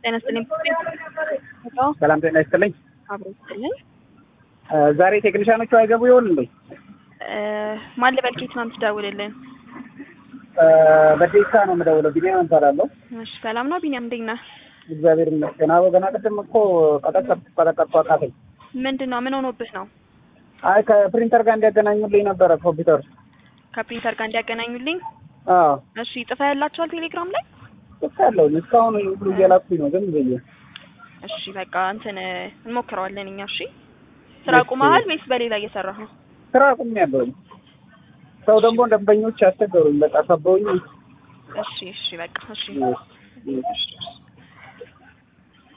ጤና ይስጥልኝ። ሰላም ጤና ይስጥልኝ። አብሮ ይስጥልኝ። ዛሬ ቴክኒሻኖቹ አይገቡ ይሆን እንዴ? ማን ልበል? ከየት ነው የምትደውልልን? በዴሳ ነው የምደውለው። ቢኒያም እባላለሁ። እሺ፣ ሰላም ነው ቢኒያም፣ እንዴት ነህ? እግዚአብሔር ይመስገን። አዎ ገና ቅድም እኮ ቀጠቀጥኩ ቀጠቀጥኩ አቃተኝ። ምንድን ነው ምን ሆኖብህ ነው? አይ ከፕሪንተር ጋር እንዲያገናኙልኝ ነበረ ኮምፒውተር። ከፕሪንተር ጋር እንዲያገናኙልኝ። አዎ እሺ፣ ጽፋ ያላችኋል ቴሌግራም ላይ? ልክ ያለውን እስካሁን ሁሉ እየላኩኝ ነው ዝም ብዬ። እሺ፣ በቃ እንትን እንሞክረዋለን እኛ። እሺ፣ ስራ ቁመሃል ወይስ በሌላ እየሰራህ ነው? ስራ አቁሜያለሁኝ። ሰው ደግሞ ደንበኞች ያስቸገሩኝ በቃ ከበውኝ። እሺ፣ እሺ፣ በቃ እሺ። እሺ።